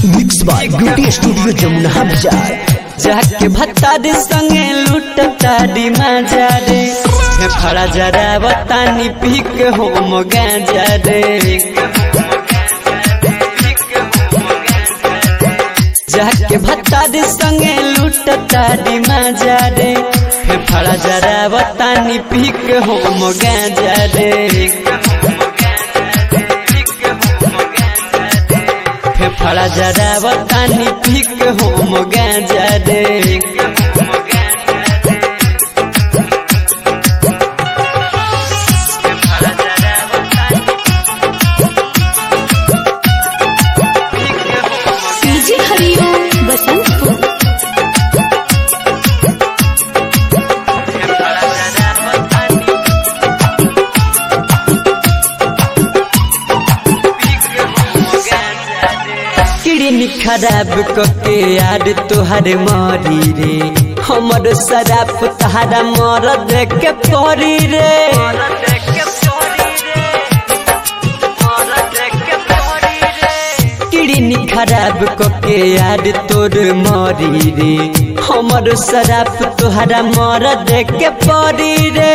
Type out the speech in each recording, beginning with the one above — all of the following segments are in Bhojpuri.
mix by beauty studio Jamuna बाजार जाके भत्तारी संगे लूटता डिमा जा रे फड़ा जरा बतानी पी के हो मगा जा रे जाके भत्तारी संगे लूटता डिमा जा रे फड़ा जरा बतानी पी के हो मगा जा रे फड़ा जरा बतानी पी के हो मगा जा रे डीजे हरिओम बसंतपुर किडनी खराब कके यार तुहार मरी रे हमर शराब तहारा मर देख के परी रे किडनी खराब कके यार तोर मरी रे हमर शराब तुहारा मर देख के परी रे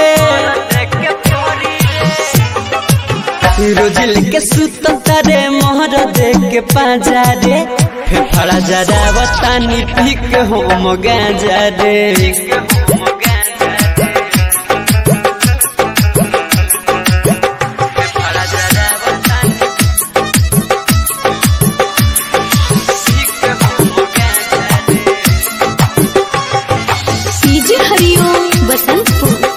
रोजिल के सुत तारे मोहर देख के पाजा रे फेफड़ा जरा बतानी पीक हो मगा जा रे डीजे हरिओम बसंतपुर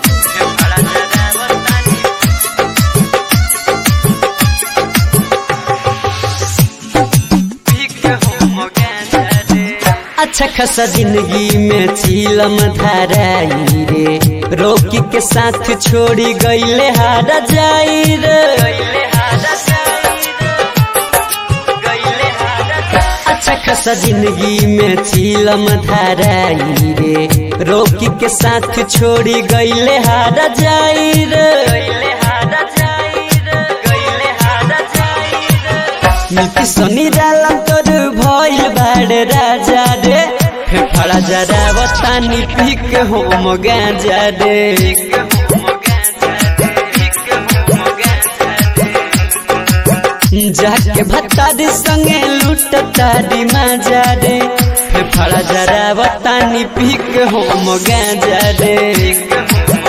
अच्छा खासा जिंदगी में चीलम धाराई रे रोकी के साथ छोड़ी गईले हारा जाई रे अच्छा खासा जिंदगी में चीलम धाराई रे रोकी के साथ छोड़ी गईले हारा जाई रे मिलती सोनी डालम तोर भइल बाड़े राजा रे फेफड़ा जरा बतानी पीक हो मगा जा रे जाके भत्तारी संगे लूटता डिमा जा रे फेफड़ा जरा बतानी पीक हो मगा जा रे